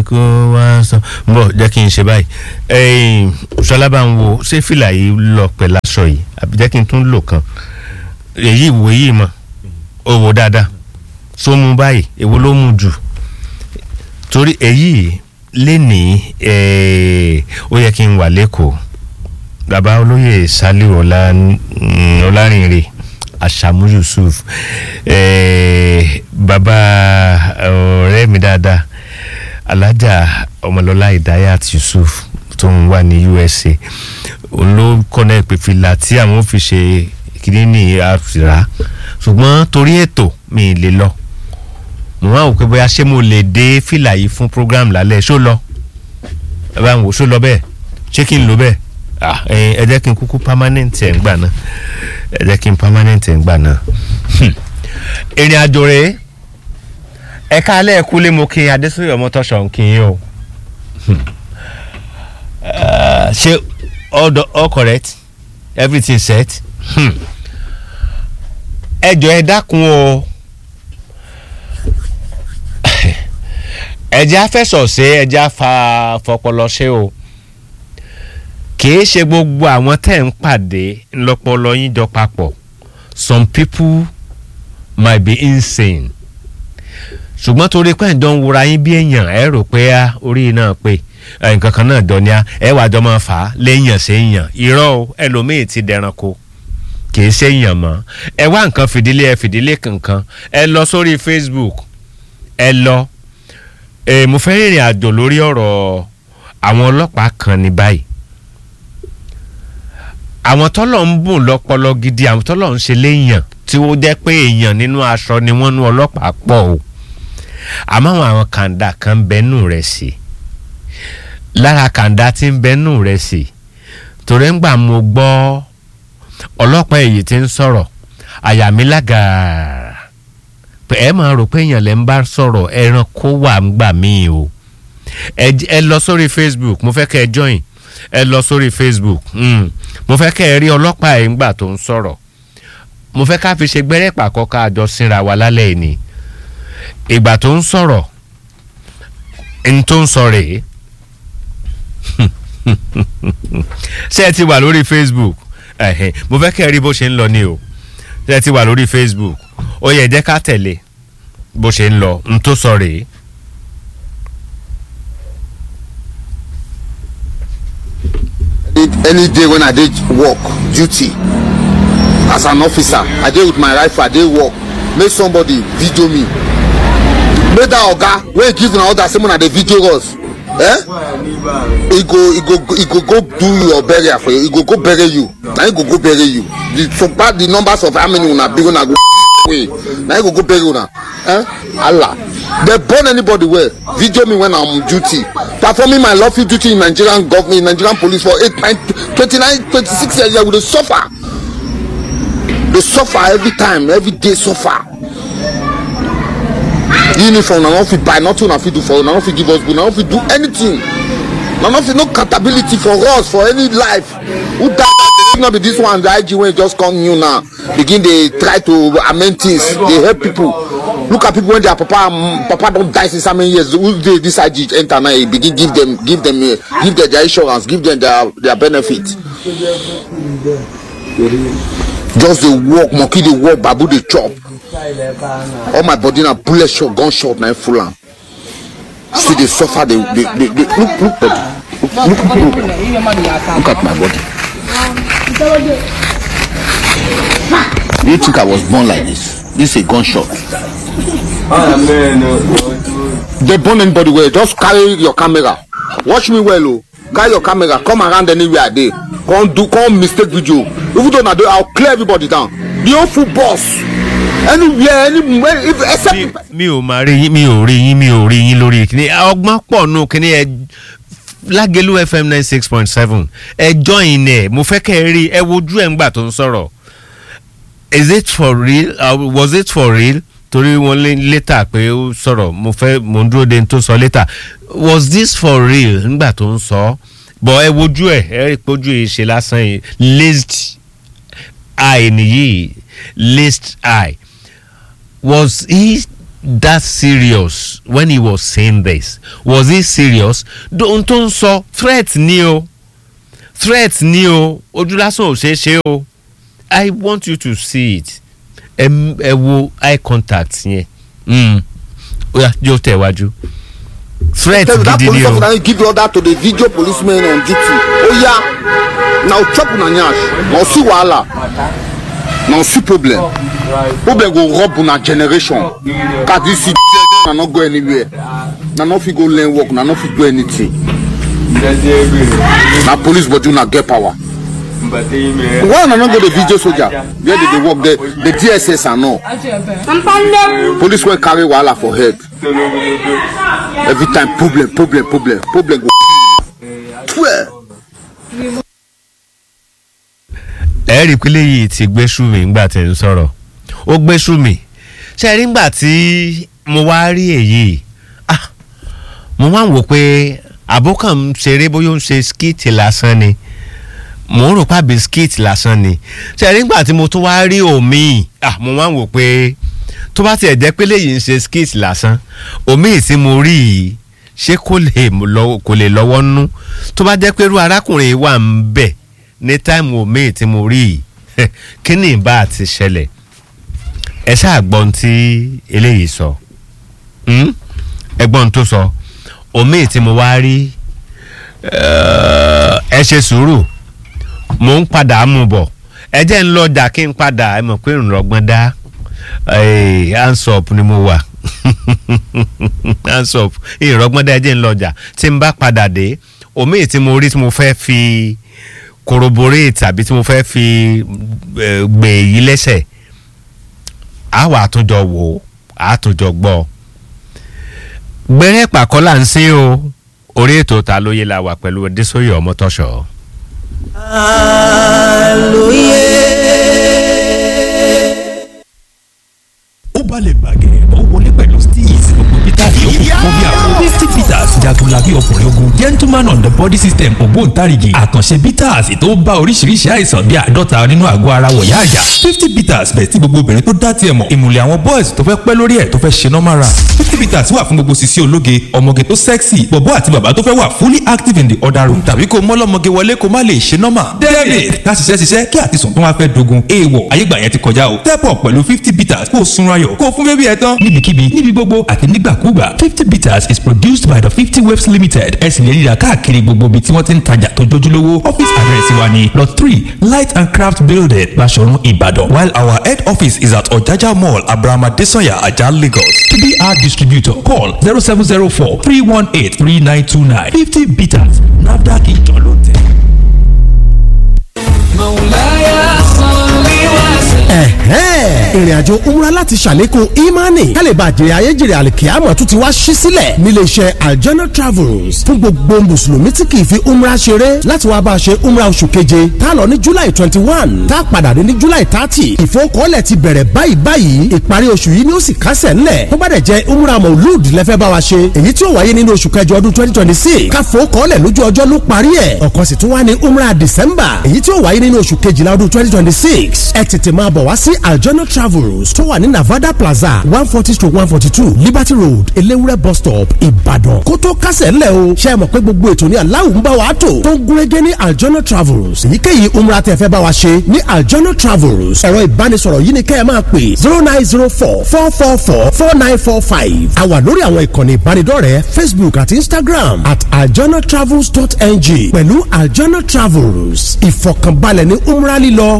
kó wá sọ bọ̀ jẹ́ kí n ṣe báyìí ẹ̀yìn ṣọlábà ń wo ṣé fìlà yìí lọ pẹ̀lú aṣọ yìí àbí jẹ́ kí n tún lò kan èyí ìwò yìí mọ̀ ó wò dáadáa só mu báyìí èwo ló mu jù torí èyí lénìí eh, ó yẹ kí n wà lẹ́kọ̀ọ́ bàbá olóyè saliu ọlá ọlárìnrè àṣàmú yusuf eh, bàbá ọ̀rẹ́ mi dáadáa alájà ọmọlọ́lá ìdáyàt yusuf tó ń wà ní usa òun ló kọ́nà ìpè fìlà tí àwọn fi ṣe kìíní ní àfìrà ṣùgbọ́n torí ètò mi ì lè lọ mo máa wò pé bóyá ṣé mo lè dé fìlà yìí fún program lálẹ́ ṣó lọ ẹ bá ń wò ṣó lọ bẹ́ẹ̀ ṣé kí n lò bẹ́ẹ̀ ah ẹ jẹ́ kí n kúkú permanent ẹ̀ ń gbà náà ẹ jẹ́ kí n permanent ẹ̀ ń gbà náà ìrìn àjò rèé ẹ̀ka alẹ́ ẹ̀kú lé mo kí adésòye ọmọtọ́ṣọ̀ ń kí yín o ṣé all all correct everything set ẹ jọ ẹ dákun o ẹjẹ afẹsọsẹ ẹjẹ afa fọpọlọ ṣe o kìí ṣe gbogbo àwọn tẹ́ ń pàdé ńlọpọlọ yín jọ papọ̀ some people might be insane ṣùgbọ́n torí pé ẹ̀jọ̀ ń wura yín bí èèyàn ẹ rò pé á orí náà pé nǹkan kan náà dọ̀ ni á ẹ wàá jọ máa fà á léèyàn sí èèyàn irọ́ o ẹlòmíì ti dẹranko kìí ṣe èèyàn mọ́ ẹ wá nǹkan fìdílé ẹ fìdílé kankan ẹ lọ sórí facebook ẹ lọ ẹ mo fẹ́ rìnrìn àjò lórí ọ̀rọ̀ àwọn ọlọ́pàá kan ní báyìí àwọn tọ́lọ̀ ń bùn lọ́pọlọ gidi àwọn tọ́lọ̀ ń ṣe léèyàn tí ó jẹ́ pé èèyàn nínú aṣọ ni wọ́n nú ọlọ́pàá pọ̀ o àmọ́ àwọn àwọn kàńdà kan ń bẹ́nù rẹ̀ sí lára kàńdà tí ń bẹ́nù rẹ̀ sí torí ńgbà mo gbọ́ ọlọ́pàá èyí tí ń sọ̀rọ̀ àyà mi lágàárà pé ẹ máa rò pé èèyàn lè ń bá sọ̀rọ̀ ẹranko wà ń gbà míì o ẹ lọ sórí facebook mo fẹ́ kẹ́ ẹ join ẹ lọ sórí facebook mm. mo fẹ́ kẹ́ ẹ rí ọlọ́pàá ẹ̀ ńgbà tó ń sọ̀rọ̀ mo fẹ́ ká fi ṣe gbẹ́rẹ́ pàkọ́ ká àjọ sínra wa lálẹ́ ni ìgbà tó ń sọ̀rọ̀ n tó ń sọ rèé ṣé ẹ ti wà lórí facebook mo fẹ́ kẹ́ ẹ rí bó ṣe ń lọ ni o ṣé ẹ ti wà lórí facebook ó yẹ jẹ́ ká tẹ̀lé bó ṣe ń lọ n tó sọ rèé. any day when i dey work duty as an officer i dey with my rifle i dey work make somebody video me make that oga wey give una order say una dey video us eh e go e go e go go do your burial for you e go go bury you na e go go bury you the so bad the numbers of how many una big una go way na e go go bury una eh allah dey born anybody well video me when i'm on duty performing my lawful duty in nigerian government in nigerian police for eight nine twenty-nine twenty-six years we dey suffer dey suffer every time every day suffer uniform na no fit buy nothing una fit do for una no fit give us good na no fit do anything na no fit no accountability for us for any life who die if no be this one the ig wey just come new now begin dey try to amend things dey help people look at people wey their papa um, papa don die since how many years who dey this ig enter now e begin give them give them uh, give them their insurance give them their their benefit just dey work monkey dey work babu dey chop all my body na bullet shot gun shot na full am still dey suffer dey dey dey dey look look body look look look look at my body do you think i was born like this this a gun shot dey burn anybody well just carry your camera watch me well o carry your camera come around anywhere i dey come do come mistake video even though na dey i clear everybody down the whole full bus anywhere anywhere if except. mi ò máa rí yín mi ò rí yín mi ò rí yín lórí kíní ọgbọ́n pọ̀ nù kíní ẹ lágẹ̀lú fm nine six point seven ẹ join ẹ mo fẹ́ kẹ́ ẹ rí ẹ wojú ẹ̀ ńgbà tó ń sọ̀rọ̀ is it for real uh, was it for real torí wọn lé létà pé ó sọ̀rọ̀ mo fẹ́ mo ń dúró de tó sọ létà was this for real ńgbà tó ń sọ bọ̀ ẹ wojú ẹ ẹ rí i pé ojú yìí ṣe lásán yìí laced eye nìyí laced eye was he that serious when he was saying this was he serious ohun tó ń sọ threat ni o threat ni o ojú lásán ò ṣeé ṣe o i want you to see it ẹ ẹ wo eye contact yẹn mm. ó yá yóò tẹ̀ wájú threat tell you that gidi ni police o officer give order to the video policemen on duty oya na o chop una nyash na o see wahala na o see problem problem go rub una generation cause this na no go anywhere na no fit go learn work na no fit do anything na police body una get power why una no go the video soldier where dey dey work the the dss and all police wey carry wahala for head every time problem problem problem problem go twelve. ẹ rí i pé léyìí ti gbé ṣùmí ńgbà tí ń sọ̀rọ̀ ó gbé ṣùmí ṣe rí ńgbà tí mo wá rí èyí ah mo máa ń wò pé àbókàn ń ṣeré bóyá ó ń ṣe skit lásán ni mo ń rò pé àbí skit lásán ni ṣe rí ńgbà tí mo tún wá rí òmíì ah mo máa ń wò pé tó bá tiẹ̀ jẹ́ pé léyìí ń ṣe skit lásán òmíì tí mo rí yìí ṣé kò lè lọ- kò lè lọ́wọ́ nú tó bá jẹ́ pé irú arákùnrin yìí wà ń bẹ̀ ní táìmù òmíì tí mo rí yìí kí ni ìbá àti ṣẹlẹ̀ ẹ ṣáà gbọ́n tí eléyìí sọ Hmm? ẹ gbọ́n tó sọ òmíì tí mo wá rí eh, ẹ ṣe sùúrù mò ń padà mú bọ̀ ẹ jẹ́ ń lọ́jà kí n padà ẹ mọ̀ pé ìrànlọ́gbọ́n dá eh, hands up ni mo wà hands up ìrànlọ́gbọ́n dá ẹ jẹ́ ń lọ́jà tí n bá padà dé òmíì tí mo rí tí mo fẹ́ fi corroborate tàbí tí mo fẹ́ fi eh, gbè yí lẹ́sẹ̀ á wà àtúnjọ wò ó àtúnjọ gbọ́ gbẹ́rẹ́ pàkọ́ là ń sí o orí ètò ta lóye la wà pẹ̀lú adésòye ọmọtọ́ṣọ́. ó balẹ̀ bàgẹ́ ó wọlé pẹ̀lú steez gbogbo peter yòókù fún bí àwọn fifty peters jagunlabi ọkùnrin ogun gentleman on the body system ògbóǹtarìgì àkànṣe peters tó bá oríṣiríṣi àìsàn bíi àádọ́ta nínú àgọ́ ara wọ̀yá àyà fifty peters bẹ̀ tí gbogbo obìnrin tó dá tiẹ̀ mọ̀ ìmùlẹ̀ àwọn boys tó fẹ́ pẹ́ lórí ẹ̀ tó fẹ́ ṣe normal run fifty peters wà fún gbogbo sisi ológe ọmọge tó sexy bọ̀bọ́ àti bàbá tó fẹ́ wà fully active in the other room tàbí kó mọ́lọ́mọge wọlé kó má lè ṣe normal david ká ṣiṣẹ́ ṣiṣẹ́ kí àtisùn tó wá fẹ́ dogun èèwọ̀ ayégbà yẹn ti kọjá o step up pẹ̀lú fifty peters kó o sunra yọ̀ kó o fún bébí ẹ tán níbikíbi níbi gbogbo àti nígbàkúgbà fifty peters is produced by the fifty waves limited ẹ sì lè ríra káàkiri gbogbo ibi tí wọ́n ti ń tajà tó jójúlówó office address wa ni lot three light and craft building Baṣọ̀run Ìbàdàn while our head office is at Ọ̀jájá mall abrahama desanya ajah Lagos to be our distributor call zero seven zero four three one eight three nine two nine fifty peters nafdac ìjọ ló tẹ̀. ẹ̀hẹ́n ìrìnàjò umra láti ṣàlékún imani kálíbà jèrè ayéjèrè àlìkíyàmọ̀ tún ti wá ṣí sílẹ̀ nílé iṣẹ́ aljana travels fún gbogbo mùsùlùmí tí kì í fi umra ṣeré láti wá bá a ṣe umra oṣù keje tá a lọ ní july twenty one tá a padà dé ní july thirty ìfowókọ́lẹ̀ ti bẹ̀rẹ̀ báyìí báyìí ìparí oṣù yìí ni ó sì kásẹ̀ ńlẹ̀ tó bá dẹ̀ jẹ́ umra maulud lẹ́fẹ́ bá wa ṣe èyí tí ó wáyé nínú oṣù kẹjọ ọdún twenty twenty six káfowókọ́lẹ̀ lójú ọjọ́ ló parí ẹ̀ ọ̀kan sì tún wá ní umra december èyí tí ó wáyé nínú oṣù kejìlá ọdún twenty twenty six ẹ tètè máa bọ̀ wá sí aljona travels tó wà ní navada plaza one forty stroke one forty two liberty road elewure bus stop ìbàdàn kó tó kásẹ̀ ńlẹ̀ o ṣe é mọ̀ pé gbogbo ètò ní aláwọ̀ ń bá wa tò tó ń gúnrégé ní aljona travels èyíkéyìí umra tẹ́ fẹ́ bá wa ṣe ní aljona travels ẹ̀rọ ìbánisọ̀rọ̀ yìí ni kẹ́ ẹ máa pè zero nine zero four four four four four nine four five a wà lórí àwọn ìkànnì ìbánidọ́rẹ̀ẹ́ facebook àti instagram at aljona travels dot ng pẹ̀lú aljona travels ìfọ̀kànbalẹ̀ ní umra lílọ